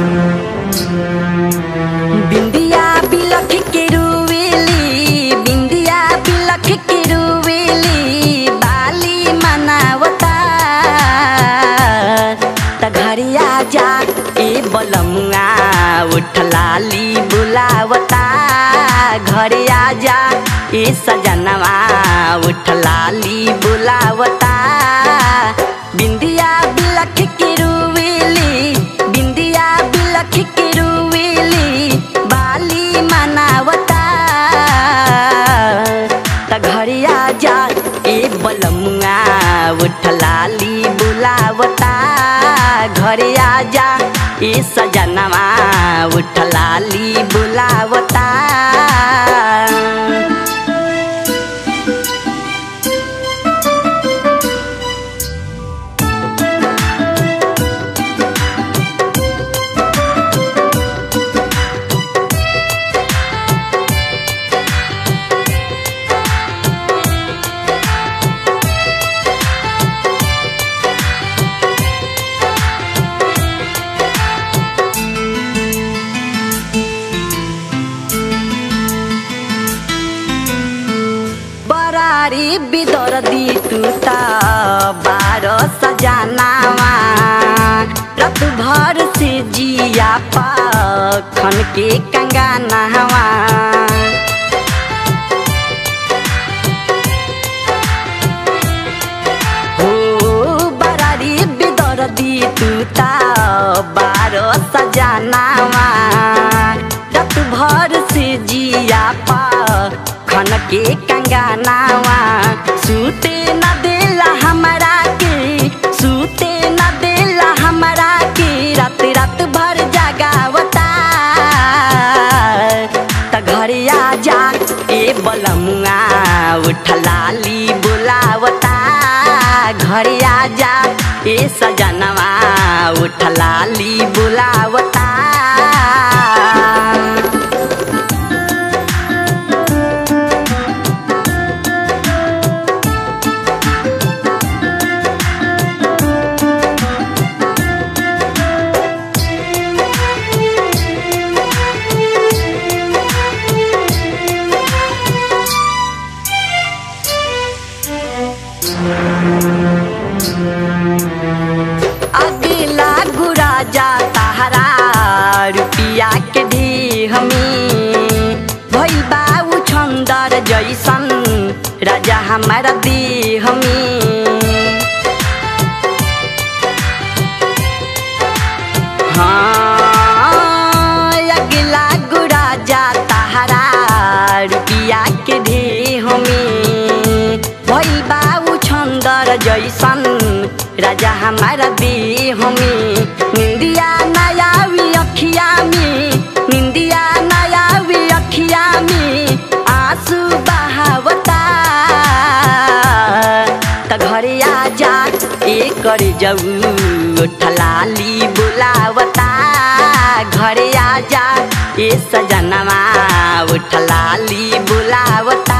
बिंदिया बिलख के रुवेली बिंदिया बिलख के रुवेली बाली मनावता त घरिया जा ए बलमुआ उठलाली बुलावता घरिया जा ए सजनवा उठलाली बुलावता बिंदिया बिलख के रुवेली बिंदिया बिलख के रुवेली बाली मनावता त घरिया जा ए बलमुआ उठलाली बुलावता घरिया जा ए सजनवा उठलाली बुलावता बरारी बिदर दी तू त बारो सजनावा रत भर से जिया पखन के कंगानावा हो बरारी बिदर दी तू त बारो सजनावा रत भर से जिया पा खन के कंगानावा सूते न देला हमरा के सूते न देला हमरा के रात रात भर जगावता त घरिया जा ए बलमुआ उठलाली बुलावता घरिया जा ए सजनवा उठलाली बुलावता अगला गुरा जा ताहरा रुपिया के दी हमी भइल बाऊ छन्दर जैसन राजा हमारा दी हमी हाँ अगला गुरा जा ताहरा रुपिया के दी हमी भइल बाऊ छन्दर जैसन राजा हमारा दी हमी निंदिया नयावी अखिया में निंदिया नयावी अखिया में आंसू बहावता त घरे आ जा ए कर जाऊ ठलाली बुलावता घरे आ जा ए सजनवा उठलाली बुलावता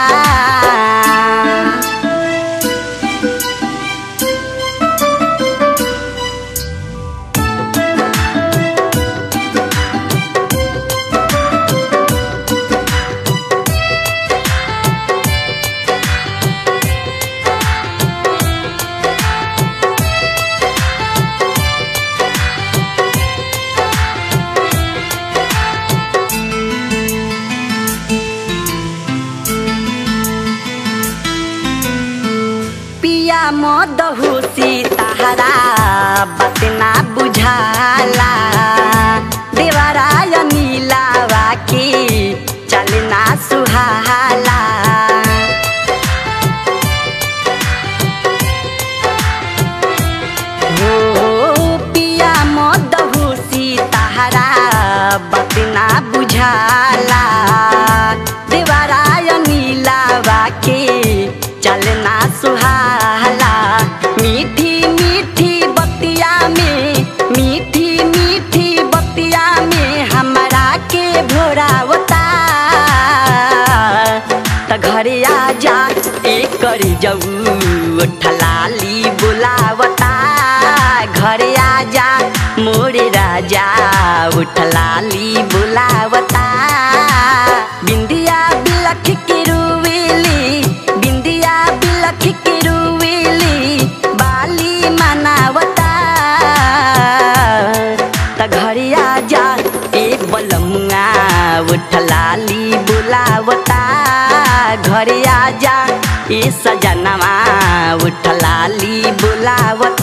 पिया मदहुसी ताहरा बात ना बुझाला देवराय नीलावा की चलना सुहाला हो पिया मदहुसी ताहरा बात ना बुझाला देवराय नीलावा के चलना सुहाला मीठी मीठी बतिया में मीठी मीठी बतिया में हमरा के भोरावता त घरे आ जा एक कर जाऊ ठलाली बुलावता घरे आ जा मोरे राजा जा उठलाली बुलावता बिंदिया बिलख के रुवेली बिंदिया बिलख के रुवेली बाली मनावता त घरिया जा एक बलमुआ उठलाली बुलावता घरिया जा ए सजनवा उठलाली बुलावता